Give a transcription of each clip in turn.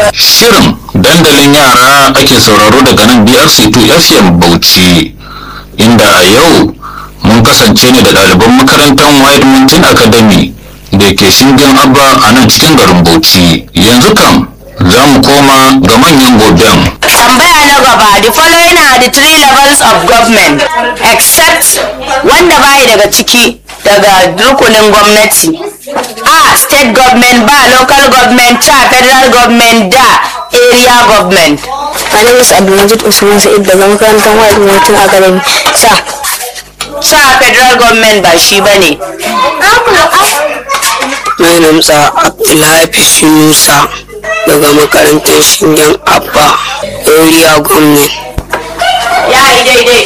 Shirin dandalin yara ake sauraro daga nan BRC2 FM Bauchi inda a yau mun kasance ne da ɗaliban makarantar White Mountain Academy da ke shingen abba a nan cikin garin Bauchi. Yanzu kam za mu koma ga manyan goben. Tambaya na gaba, the following are the three levels of government except wanda bai daga ciki daga rukunin gwamnati. A. State government, ba local government, ta federal government, da area government. My name is Abdulmajid Usman Sa'id daga makarantar White Mountain Academy. Sa. Sa federal government ba shi ba ne. My name is Abdulhafiz Musa daga makarantar Shingen Abba Area Government. Ya yi daidai.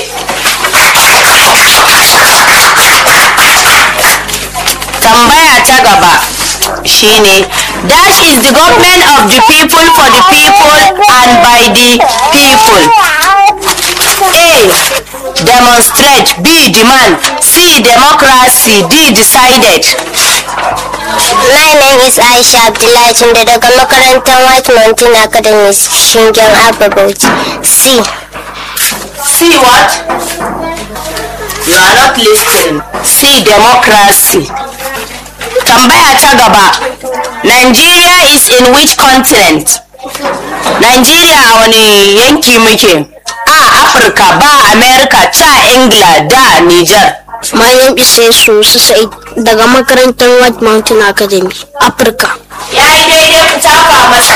Tambaya ta gaba shine Dash is the government of the people for the people and by the people. A. Demonstrate. B. Demand. C. Democracy. D. Decided. My name is Aisha Abdullahi Tunde daga makarantar White Mountain Academy Shingen Abba Bauchi. C. C. What? You are not listening. C. Democracy. Tambaya ta gaba. Nigeria is in which continent? Nigeria a wani yanki muke? A. Afirka, ba America, ca Ingila, da Niger. My name is Yesu Sa'id daga makarantar White Mountain Academy, Africa. Ya yi daidai ku tafa masa.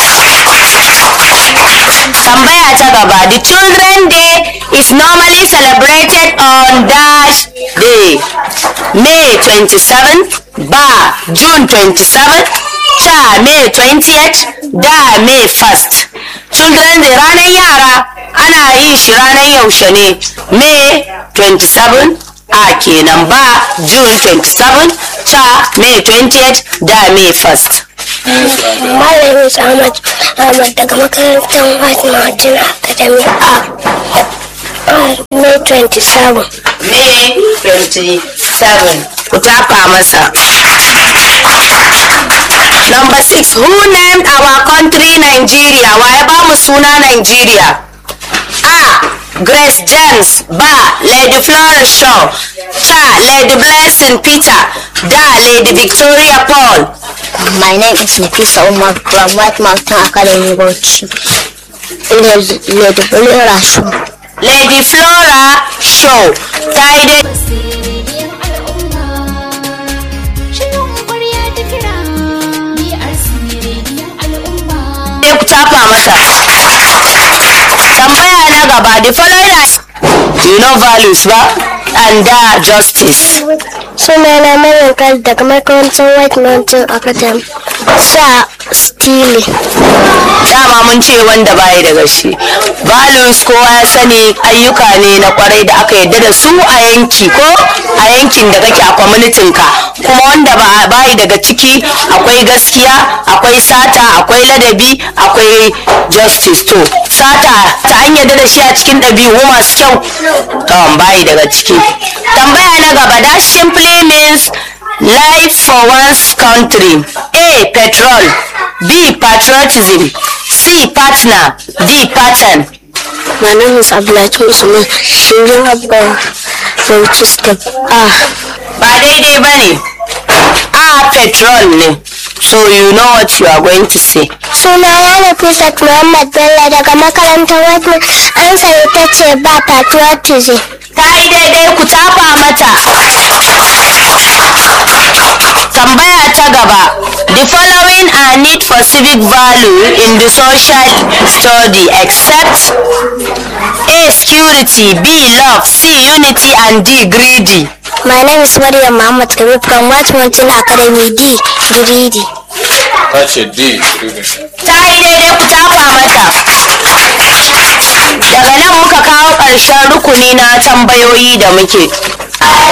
Tambaya ta gaba. The Children Day is normally celebrated on dash day. May 27th, ba June 27th, ta May 20th, da May 1st. Children Day ranar yara ana yin shi ranar yaushe ne. May 27 a kenan ba June 27 ta May 20th da May 1st. My name is Ahmad Ahmad daga makarantar White Mountain Academy a May 27. May 27 ku tafa masa. Number 6 Who named our country Nigeria? Wa ya ba mu suna Nigeria? A. Grace James Ba. Lady Flora Shaw Ta. Lady Blessing Peter Da. Lady Victoria Paul My name is Nafisa Umar from White Mountain Academy Bauchi. Lady Lady Flora Show. Lady Flora Shaw ta yi dai Sirriyar al'umma shirin ƙwarya ta kira biyar sirriyar al'umma sai ku tafa masa. Tambaya na gaba, the following are you know values ba and da justice. Sunana Maryam Kal daga makarantar White Mountain Academy. Sa Stili. Dama mun ce wanda bayi daga shi. Values kowa ya sani ayyuka ne na kwarai da aka yadda da su a yanki ko a yankin da kake a kwamitin ka. Kuma wanda ba bayi daga ciki akwai gaskiya, akwai sata, akwai ladabi, akwai justice to. Sata ta an yadda da shi a cikin ɗabi'u masu kyau. To bayi daga ciki. Tambaya na gaba that simply means life for one's country. A. Petrol. B. Patriotism. C. Partner. D. Pattern. My name is Abdullahi Usman Shingen Abba Bauchi Step A. Ba daidai ba ne. A. Petrol ne. So you know what you are going to say. Sunana Nafisat Muhammad Bello daga makarantar White Mountain. Ansa ita ce ba patriotism. Ta yi daidai ku tafa mata. Tambaya ta gaba. The following are need for civic value in the social study except A. Security B. Love C. Unity and D. Greedy. My name is Maryam Muhammad Kabir from White Mountain Academy D. Greedy. Ta ce D. Ta yi daidai ku tafa mata. Daga nan muka kawo ƙarshen rukuni na tambayoyi da muke.